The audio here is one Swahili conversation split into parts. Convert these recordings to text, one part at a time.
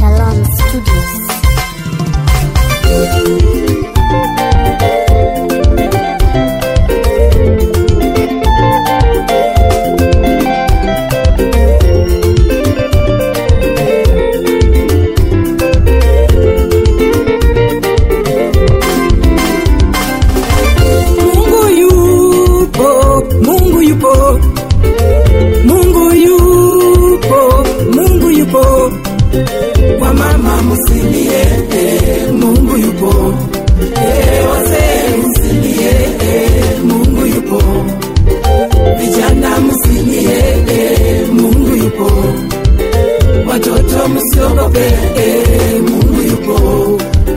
Shalom Studios. Mungu yupo, Mungu yupo, Mungu yupo, Mungu yupo. Kwa mama msilie, eh, Mungu yupo. Eh, wazee msilie, eh, Mungu yupo. Vijana msilie, eh, Mungu yupo. Watoto msiogope, eh, Mungu yupo.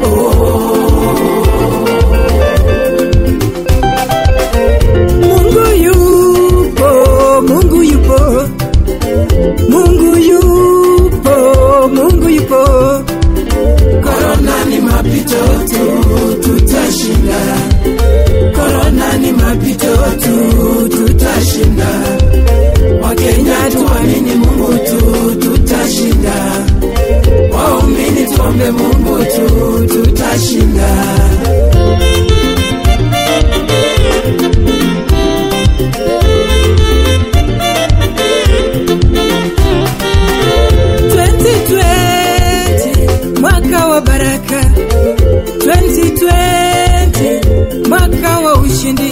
Mungu yupo, Mungu yupo, Mungu yupo, Mungu yupo. Korona ni mapito tu, tutashinda. Korona ni mapito tu, tutashinda. Wakenya tuamini Mungu tu, tutashinda. Waumini tuombe Mungu tu, tutashinda. mwaka wa baraka 2020 mwaka wa ushindi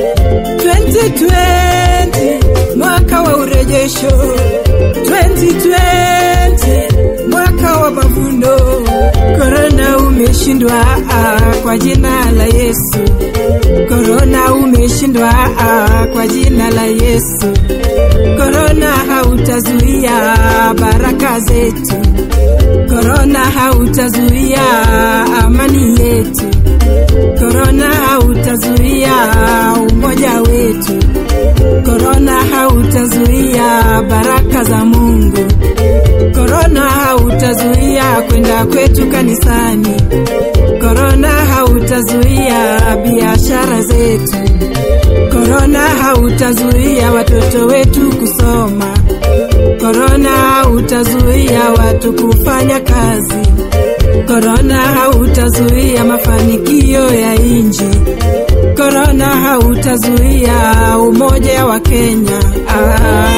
2020 mwaka wa urejesho 2020 mwaka wa mavuno korona umeshindwa ah, kwa jina la yesu korona umeshindwa ah, kwa jina la yesu korona hautazuia baraka zetu korona hautazuia amani yetu korona hautazuia umoja wetu korona hautazuia baraka za mungu korona hautazuia kwenda kwetu kanisani korona hautazuia biashara zetu korona hautazuia watoto wetu kusoma korona hautazuia watu kufanya kazi korona hautazuia mafanikio ya nchi korona hautazuia umoja wa kenya ah.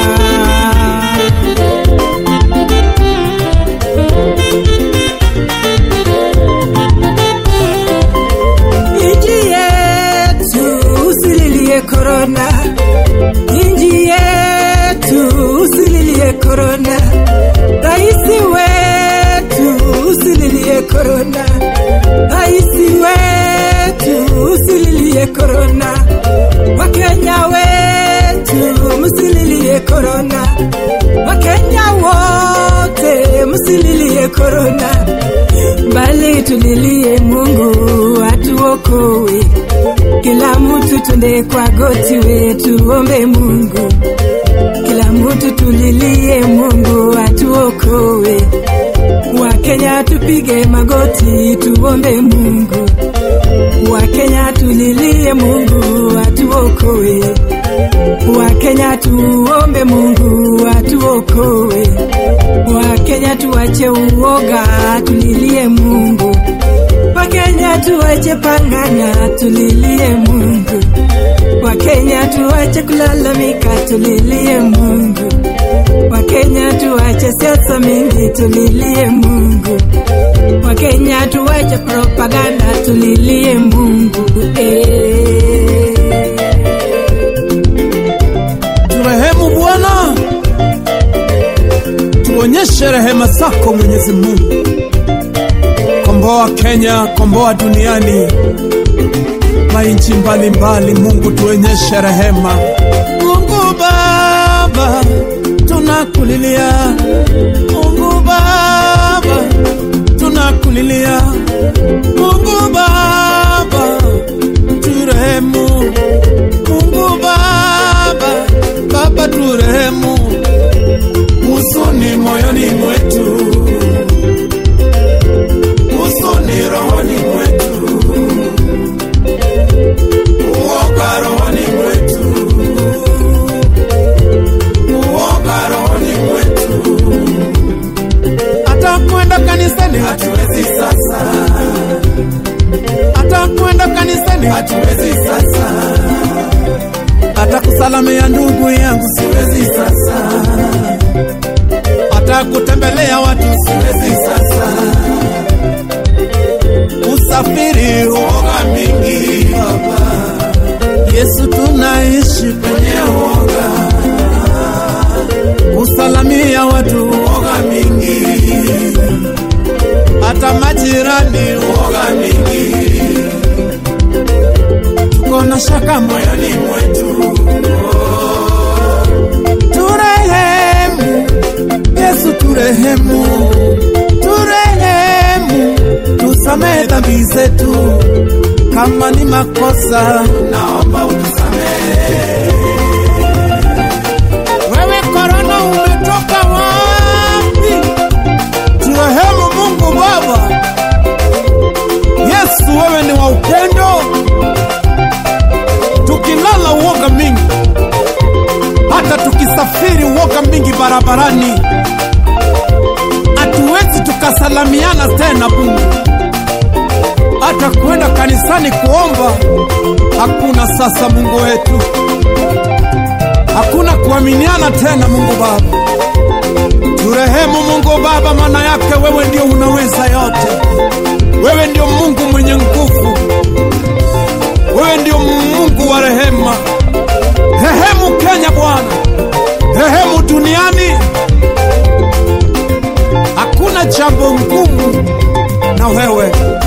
Nchi yetu usililie korona, nchi yetu usililie korona, raisi wetu usililie korona, raisi wetu usililie korona, wakenya wetu msililie korona, wakenya wote msililie korona bali tulilie Mungu atuokoe. Kila mtu twende kwa goti wetu ombe Mungu, kila mtu tulilie Mungu atuokoe. Wakenya tupige magoti tuombe Mungu, Wakenya tulilie Mungu atuokoe. Wakenya tuombe Mungu atuokoe. Wakenya tuache uoga, tulilie Mungu. Wakenya tuache panganya, tulilie Mungu. Wakenya tuache kulalamika, tulilie Mungu. Wakenya tuache siasa mingi, tulilie Mungu. Wakenya tuache propaganda, tulilie Mungu. Eh. Turehemu Bwana, tuonyeshe rehema zako Mwenyezi Mungu. Komboa Kenya, komboa duniani, mainchi mbalimbali. Mungu tuonyeshe rehema. Mungu Baba, tunakulilia. Mungu Baba, tunakulilia. Mungu Baba, turehemu. Mungu Baba, Baba turehemu, huzuni moyoni mwetu, huzuni rohoni mwetu, uoga rohoni mwetu, uoga rohoni mwetu. siwezi sasa, hata kutembelea watu siwezi sasa, usafiri uoga mingi baba, Yesu tunaishi kwenye uoga, kusalamia watu uoga mingi, hata majirani uoga mingi tuko na shaka moyo moyoni mwetu, turehemu Yesu turehemu turehemu tusamehe dhambi zetu kama ni makosa naomba utusamehe. wewe korona umetoka wapi turehemu Mungu Baba Yesu wewe ni wa upendo tukilala uoga mingi hata tukisafiri uoga mingi barabarani hatuwezi tukasalamiana tena Mungu hata kwenda kanisani kuomba hakuna sasa Mungu wetu hakuna kuaminiana tena Mungu Baba turehemu Mungu Baba maana yake wewe ndio unaweza yote wewe ndio Mungu mwenye nguvu wewe ndio Mungu wa rehema rehemu Kenya Bwana rehemu duniani hakuna jambo ngumu na wewe